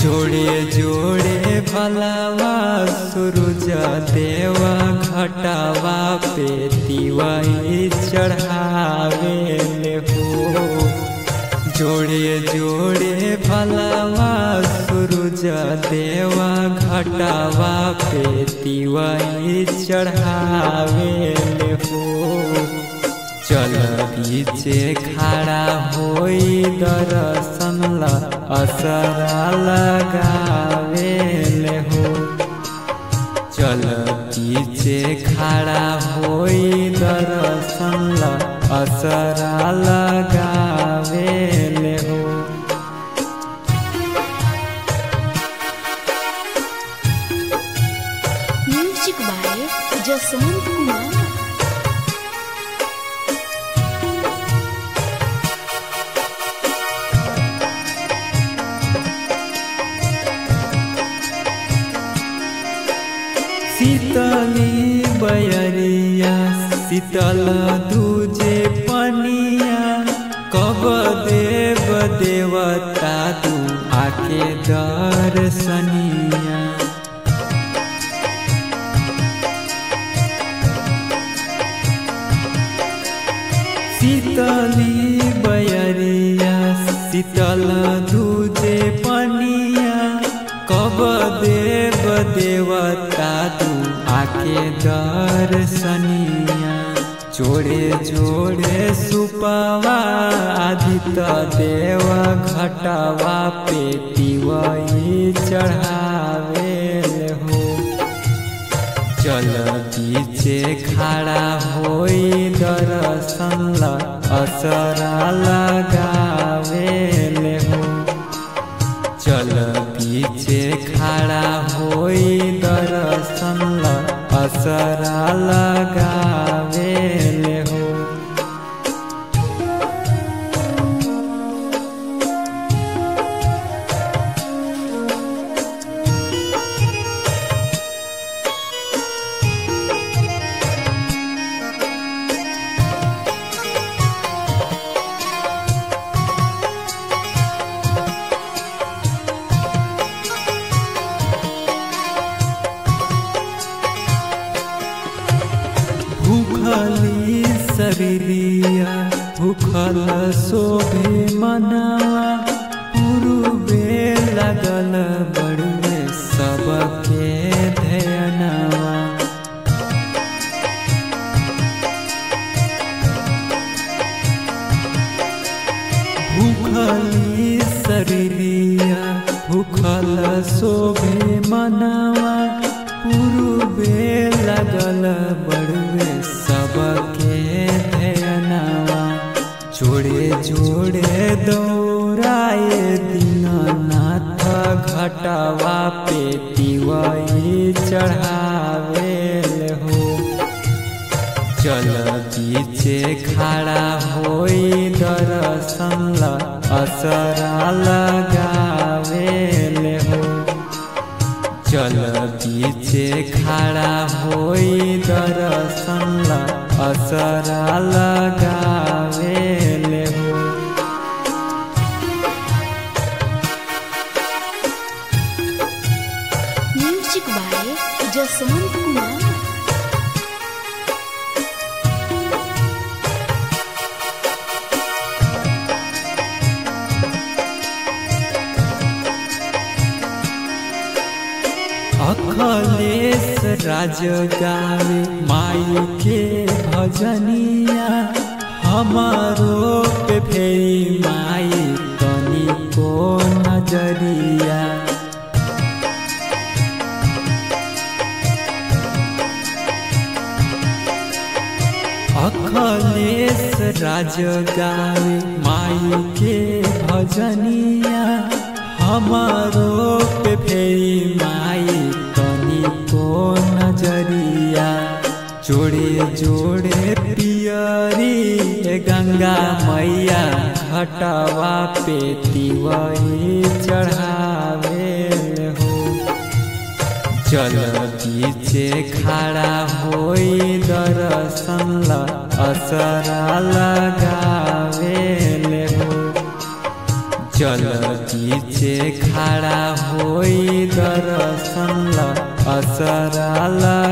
जोड़े जोड़े भलावा सूरज देवा घटावा पे दिवाई चढ़ावे हो जोड़े जोड़े भलावा सूरज देवा घटावा पे दिवाई चढ़ावे हो चल बीचे खड़ा होई दर्शन ला असरा लगावे हो चल बीचे खड़ा होई दर्शन ला असरा लगावे हो म्यूजिक बाय जसवंत कुमार शीतली बयरिया शीतल दूजे पनिया कब देव देवता तू आके दर्शनिया शीतली बयरिया शीतल दूजे पनिया कब देव देवता तू आके दर्शनिया जोड़े जोड़े सुपवा आदित्य देव घटवा पे दिवाई चढ़ावे हो चल बीचे खड़ा होई दर्शन ला असरा लगावे हो चल बीचे खड़ा होई दर्शन ला असरा लगावे हो भूखली शरीरिया भूखल शोभे मनावा पूर्वे लगल बड़ुए सबके ध्यानवा भूखली शरीरिया भूखल शोभे मनावा पूर्वे लगल बड़ुए सबके ध्यानवा जोड़े जोड़े दौड़ाए दीननाथ घटवा पे दिवाई चढ़ावे हो चल बीचे खड़ा होई दर्शन ला असरा लगावे हो चल बीचे खड़ा होई दर्शन ला असरा लगावे हो म्यूजिक बाय जसवंत कुमार अखलेश राज गावे माई के भजनिया हमारो पे फेरी माई तनी को नजरिया अखलेश राज गावे माई के भजनिया हमारो पे फेरी माई तनी को नजरिया जोड़े जोड़े पियरी ए गंगा मैया घटवा पे तिवई चढ़ावे हो चल बीचे खड़ा होई दर्शन ला असरा लगावे हो चल बीचे खड़ा हो होई दर्शन ला असरा